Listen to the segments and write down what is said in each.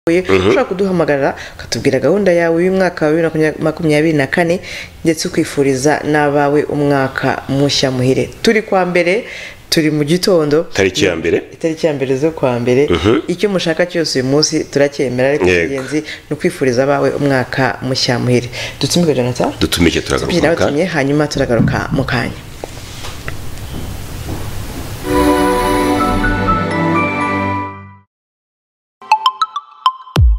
dukwiye ushobora kuduhamagarira ukatubwira gahunda yawe y'umwaka wa bibiri na makumyabiri na kane ndetse ukifuriza n'abawe umwaka mushya muhire turi kwa mbere turi mu gitondo tariki ya mbere itariki ya mbere zo kwa mbere icyo mushaka cyose uyu munsi turacyemera ariko Yego. ingenzi ni ukwifuriza abawe umwaka mushya muhire dutumike jonathan dutumike tubyina turagaruka batumye hanyuma turagaruka mu kanya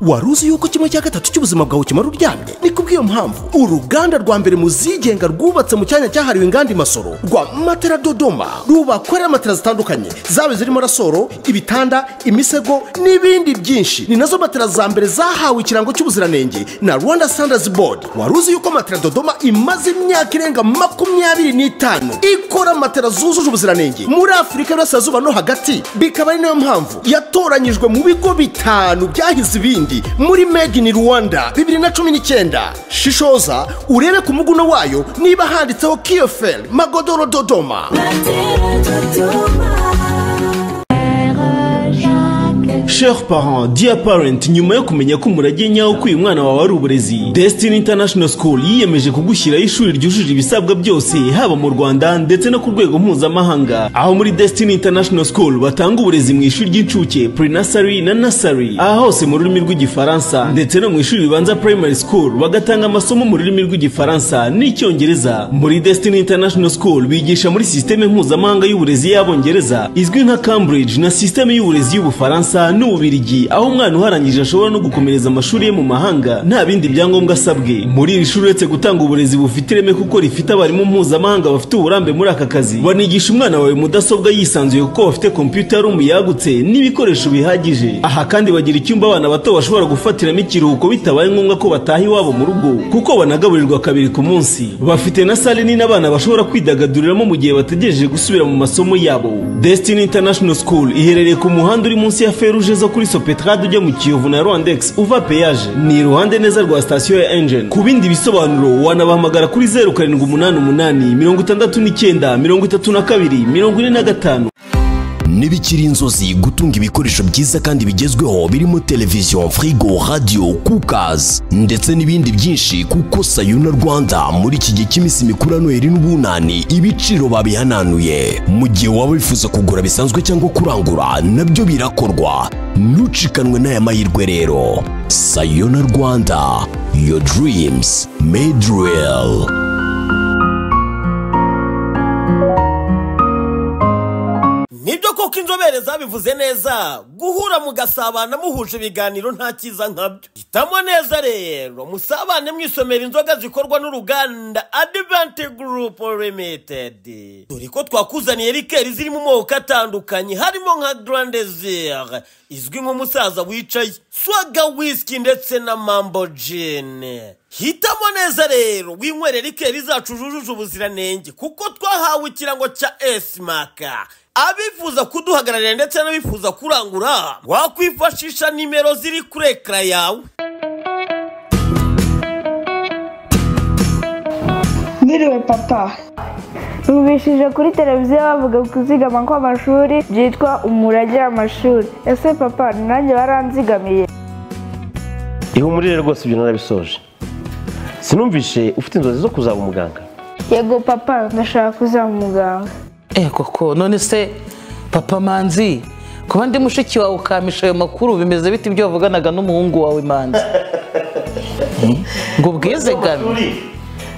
wari uzi yuko kimwe cya gatatu cy'ubuzima bwawe kimara uryamye ni kubw'iyo mpamvu uruganda rwa mbere mu zigenga rwubatse mu cyanya cyahariwe inganda imasoro rwa matera dodoma rubakorera matera zitandukanye zaba zirimo rasoro ibitanda imisego n'ibindi byinshi ni nazo matera za mbere zahawe ikirango cy'ubuziranenge na rwanda standards board wari uzi yuko matera dodoma imaze imyaka irenga makumyabiri n'itanu ikora matera zujuje ubuziranenge muri afurika y'uburasirazuba no hagati bikaba ari nayo mpamvu yatoranyijwe mu bigo bitanu byahize ibindi muri made in rwanda bibiri na cumi n'icyenda shishoza urebe ku muguno wayo niba handitseho kiyoferi magodoro dodoma Chers parents, dear parent, nyuma yo kumenya ko umurage nyawo ko uyu mwana wawe ari uburezi, Destiny International School yiyemeje kugushyiraho ishuri ryujuje ibisabwa byose, haba mu Rwanda ndetse no ku rwego mpuzamahanga. Aho muri Destiny International School batanga uburezi mu ishuri ry'incuke, pre-nursery na nursery, aha hose mu rurimi rw'igifaransa, ndetse no mu ishuri ribanza primary school bagatanga amasomo mu rurimi rw'igifaransa n'icyongereza. Muri Destiny International School bigisha muri sisiteme mpuzamahanga y'uburezi y'abongereza, izwi nka Cambridge na sisiteme y'uburezi y'Ubufaransa n'Ububirigi aho umwana uharangije ashobora no gukomereza amashuri ye mu mahanga nta bindi byangombwa asabwe muri iri shuri uretse gutanga uburezi bufite ireme kuko rifite abarimu mpuzamahanga bafite uburambe muri aka kazi banigisha umwana wawe mudasobwa yisanzuye kuko bafite kompiyuta room yagutse n'ibikoresho bihagije aha kandi bagira icyumba abana bato bashobora gufatiramo ikiruhuko bitabaye ngombwa ko bataha iwabo mu rugo kuko banagaburirwa kabiri ku munsi bafite na sale nini abana bashobora kwidagaduriramo mu gihe bategereje gusubira mu masomo yabo Destiny International School iherereye ku muhanda uri munsi ya feruje zo kuri Sopetrade ujya mu Kiyovu na Rwandex uva peyaje ni iruhande neza rwa sitasiyo ya Engine ku bindi bisobanuro wanabahamagara kuri zeru karindwi umunani umunani mirongo itandatu n'icyenda mirongo itatu na kabiri mirongo ine na gatanu ntibikiri inzozi gutunga ibikoresho byiza kandi bigezweho birimo televiziyo firigo radiyo kukazi ndetse n'ibindi byinshi kuko sayuna rwanda muri iki gihe cy'iminsi mikuru ya noheri n'ubunani ibiciro babihananuye mu gihe waba wifuza kugura bisanzwe cyangwa kurangura nabyo birakorwa ntucikanwe n'aya mahirwe rero sayona rwanda your dreams made real nibyo koko inzobere zabivuze neza guhura mugasabana muhuje ibiganiro nta cyiza nkabyo hitamo neza rero musabane mwisomera inzoga zikorwa n'uruganda adivanti gurupu limitedi dore ko twakuzaniye rikeri ziri mu moko atandukanye harimo nka garandezire izwi nk'umusaza wicaye swaga wisiki ndetse na mambo jini hitamo neza rero winywere rikeri zacu zujuje ubuziranenge kuko twahawe ikirango cya esimaka abifuza kuduhagararira ndetse n'abifuza kurangura wakwifashisha nimero ziri kuri ekara yawe Mwiriwe papa Bumvishije kuri televiziyo bavuga kuzigama kw'amashuri byitwa umurage w'amashuri ese papa nanjye baranzigamiye ihumurire rwose ibyo narabisoje sinumvishe ufite inzozi zo kuzaba umuganga yego papa ndashaka kuzaba umuganga Eh koko none se papa manzi kuba ndi mushiki wawe ukamisha ayo makuru bimeze bite ibyo wavuganaga n'umuhungu wawe manzi Eh, ngo ubwizigame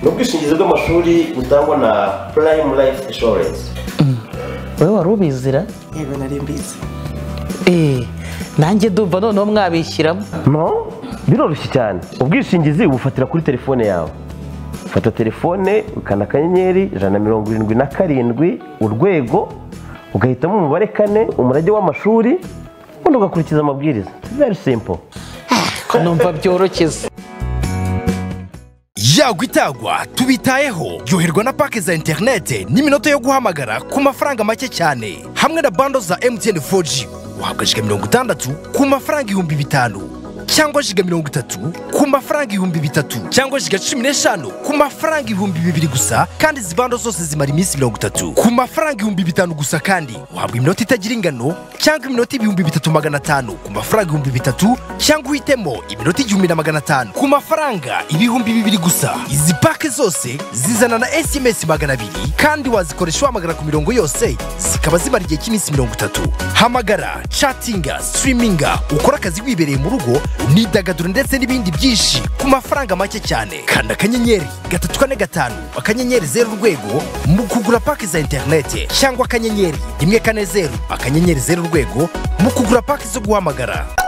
ni ubwishingizi bw'amashuri butangwa na purayimu layifu inshuwarensi wowe wari ubizira yego nari mbizi Eh, nanjye ndumva noneho mwabishyiramo no biroroshye cyane ubwishingizi ubufatira kuri telefone yawe fata telefone ukanda akanyenyeri ijana na mirongo irindwi na karindwi urwego ugahitamo umubare kane umurage w'amashuri ubundi ugakurikiza amabwiriza very simple numva byoroshye yagwa itagwa tubitayeho ryoherwa na pake za interinete n'iminota yo guhamagara ku mafaranga make cyane hamwe na bando za mtn 4g wahabwa jika mirongo itandatu ku mafaranga ibihumbi bitanu cyangwa jiga mirongo itatu ku mafaranga ibihumbi bitatu cyangwa jiga cumi n'eshanu ku mafaranga ibihumbi bibiri gusa kandi izi bando zose zimara iminsi mirongo itatu ku mafaranga ibihumbi bitanu gusa kandi uhabwa iminota itagira ingano cyangwa iminota ibihumbi bitatu magana atanu ku mafaranga ibihumbi bitatu cyangwa uhitemo iminota igihumbi na magana atanu ku mafaranga ibihumbi bibiri gusa izi pake zose zizana na sms magana abiri kandi wazikoresha wahamagara ku mirongo yose zikaba zimara igihe cy'iminsi mirongo itatu hamagara catinga sitiriminga ukora akazi wibereye mu rugo imyidagaduro ndetse n'ibindi byinshi ku mafaranga make cyane kanda akanyenyeri gatatu kane gatanu akanyenyeri zeru urwego mu kugura pake za interinete cyangwa akanyenyeri rimwe kane zeru akanyenyeri zeru urwego mu kugura pake zo guhamagara